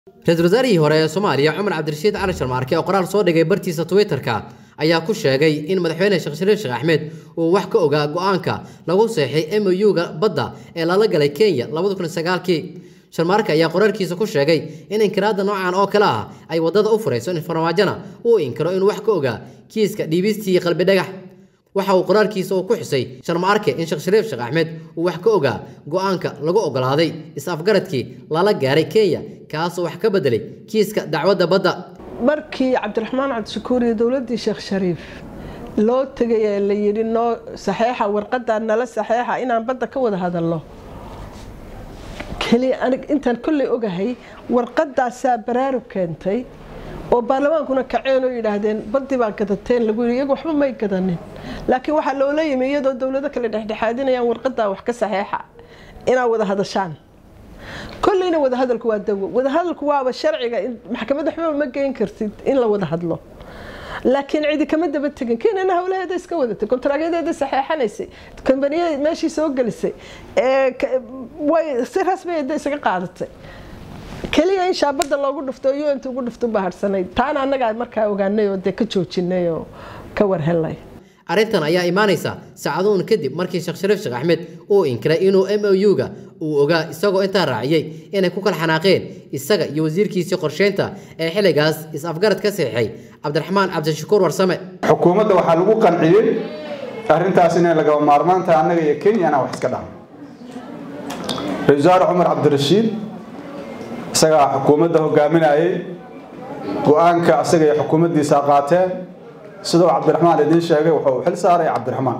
ra-iisul wasaarihii hore ee soomaaliya cumar cabdirashiid cali sharmaarke oo qoraal soo dhigay bartiisa twitterka ayaa ku sheegay in madaxweyne sheekh shariif sheekh axmed uu wax ka ogaa go-aanka lagu seexay mou-ga badda ee lala galay kenya kii sharmaarke ayaa qoraalkiisa ku sheegay in inkiraada noocan oo kale ah ay wadada u furayso in farmaajona uu inkiro inuu wax ka ogaa kiiska dhiibistii qalbi dhagax waxa uu qoraalkiisa uu ku xusay sharmaarke in sheekh shariif sheekh axmed uu wax ka ogaa go-aanka lagu ogolaaday is-afgaradkii lala gaaray kenya kaasoo wax ka bedelay kiiska dacwadda badda markii cabdiraxmaan cabdishakuur iyo dowladdii sheekh shariif loo tegay ee la yidhi noo saxeexa warqadaa nala saxeexa inaan badda ka wada hadalno keliya anig intaan kolley ogahay warqadaasaa baraarug keentay oo baarlamaankuna kaceen oo yidhaahdeen baddii baa gadateen lagu yidhi iyagu waxba may gadanin laakiin waxaa loola yimi iyadoo dowlado kale dhexdhexaadinayaan warqadaa wax ka saxeexa inaad wada hadashaan kolleyna wadahadalku waa dawo wadahadalku waaba sharciga maxkamad waxba ma geyn kartid in la wada hadlo laakiin cidi kama daba tegin kenyana howlaheeda iska wadatay kontaragyadeeda saxeexanaysay kombaniyada meeshii soo gelisay way si rasmiyeeda isaga qaadatay keliya in shaabada loogu dhufto o unt ugu dhufto baharsanayd taana annagaa markaa ogaanay oo dee ka joojinay oo ka warhelnay arrintan ayaa imaanaysa saacadoon kadib markii sheekh shariif sheekh axmed uu inkiray inuu mou-ga uu ogaa isagoo intaa raaciyey inay ku kala xanaaqeen isaga iyo wasiirkiisii qorsheynta ee xilligaas is-afgarad ka seexay cabdiraxmaan cabdishakuur warsame xukuumadda waxaa lagu qanciyey arrintaas inay lagaba maarmaantaha annaga iyo kenya inaan wax iska dhahno ra-isul wasaare cumar cabdirashiid isagaa xukuumadda hogaaminayay go-aanka asaga iyo xukuumaddiisa qaateen sidoo cabdiraxmaan idiin sheegay wuxuu xil saaray cabdiraxmaan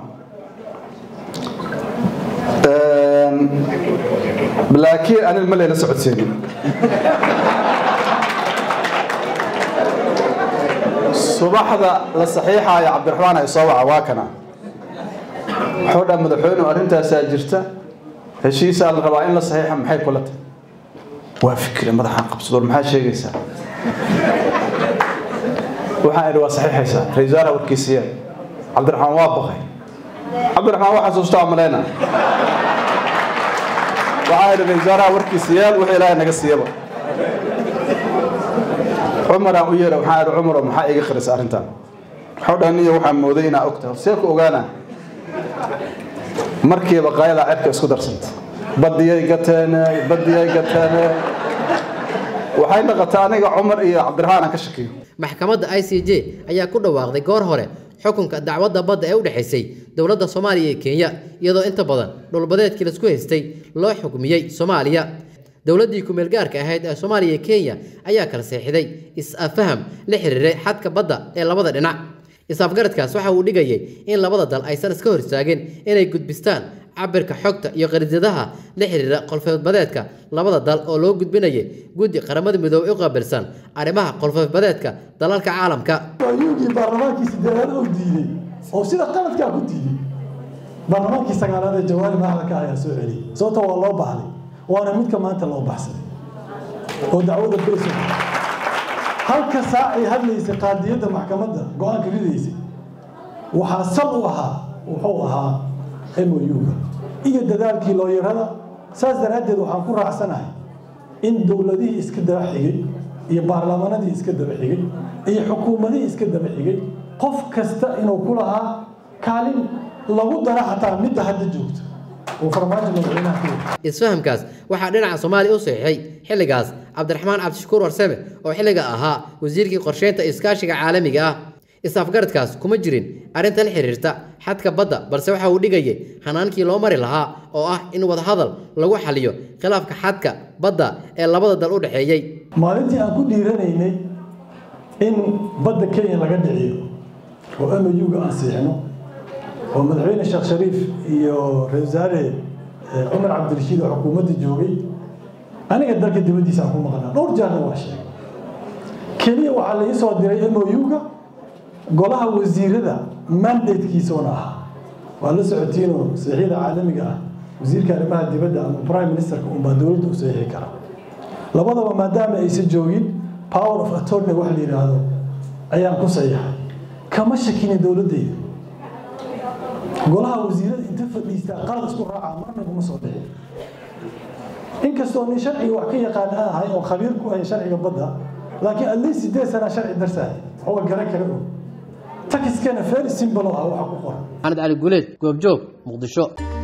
laakiin anil ma layla socodsiinin subaxda la saxiixaaya cabdiraxmaan ay soo waca waa kana wuxuu dhaa madaxweynuhu arrintaasaa jirta heshiisaa la rabaa in la saxiixa maxay kula tahay waa fikre madaxaan qabsadoor maxaa sheegaysaa waxaan idhi waa saxiixaysaa ra-isul wasaaraha warkiisiya cabdiraxmaan waa baqay cabdiraxmaan waa xasuustaa malayna waxaan idhi ra-isul wasaaraha warkiisiyaal wixii ilaahay naga siiyaba cumaraan u yeera waxaan idhi cumaro maxaa iga qarisa arrintan waxau dhan niyo waxaan mooday inaa ogtahay see ku ogaana markiiba qaayadaa cirka isku darsanta badiyay gateene badiyay gateene waxay dhaqataa aniga cumar iyo cabdiraxmaan aan ka shakiyo maxkamadda i c j ayaa ku dhawaaqday goor hore xukunka dacwadda badda ee u dhexaysay dowladda soomaaliya iyo kenya iyadoo inta badan dhulbadeedkii laisku haystay loo xukmiyey soomaaliya dowladdii kumeel gaarka ahayd ee soomaaliya iyo kenya ayaa kala seexiday is-afaham la xiriiray xadka badda ee labada dhinac is-afgaradkaas waxa uu dhigayay in labada dal aysan iska hor istaagin inay gudbistaan cabirka xogta iyo qariidadaha la xiriira qolfoofbadeedka labada dal oo loo gudbinayay guddi qaramada midoobey u qaabilsan arrimaha qolfoofbadeedka dalalka caalamka ayuugii baarlamaankii sideedaad oo diiday oo sida qaladkaa ku diiday baarlamaankii sagaalaad ee jawaari madaxda ayaa soo celiyey sababta waa loo baxday waana midka maanta loo baxsaday oo dacwada beso halka saac ay hadlaysay qaadiyadda maxkamadda go-aanka ridaysay waxaa sal u ahaa wuxuu ahaa mou-ga iyo dadaalkii looyarada saas daraaddeed waxaan ku raacsanahay in dowladihii iska daba xigay iyo baarlamaanadii iska daba xigay iyo xukuumadihii iska daba xigay qof kasta inuu ku lahaa kaalin lagu dara xataa midda hadda joogta oo farmaajo madaxweynaha ku isfahamkaas waxaa dhinaca soomaaliya u saxiixay xilligaas cabdiraxmaan cabdishakuur warsame oo xilliga ahaa wasiirkii qorsheynta iskaashiga caalamiga ah is-afgaradkaas kuma jirin arrinta la xiriirta xadka badda balse waxa uu dhigayay hanaankii loo mari lahaa oo ah in wadahadal lagu xaliyo khilaafka xadka badda ee labada dal u dhexeeyey maalintii aan ku dhiiranaynay in badda kenya laga dhiciyo oo mou-ga aan siixno oo madaxweyne sheekh shariif iyo ra-isul wasaare cumar cabdirashiid oo xukuumadda joogay aniga dalka dibaddiisa aan ku maqnaa dhowr jaarna waa sheegay keliya waxaa la ii soo diray mou-ga golaha wasiirada mandatekiisuna ahaa waa la socotiinoo saxiixda caalamiga ah wasiirka arrimaha dibadda ama prime ministerka unbaa dowladda u saxiixi kara labadaba maadaama aysan joogin power of attorney wax la yidhaahdo ayaan ku saxiixay kama shakinin dowladdayda golaha wasiirada inta fadhiistaa qalad isku raacaa marna kuma soo dhixin inkastoo nin sharciga wax ka yaqaan aan ahay oo khabiir ku ahay sharciga badda laakiin at least sideed sana sharci darsahay waxuga garan kara og takiskana very simple oo ah waxa ku qoran maxamed cali guuleed goobjoog muqdisho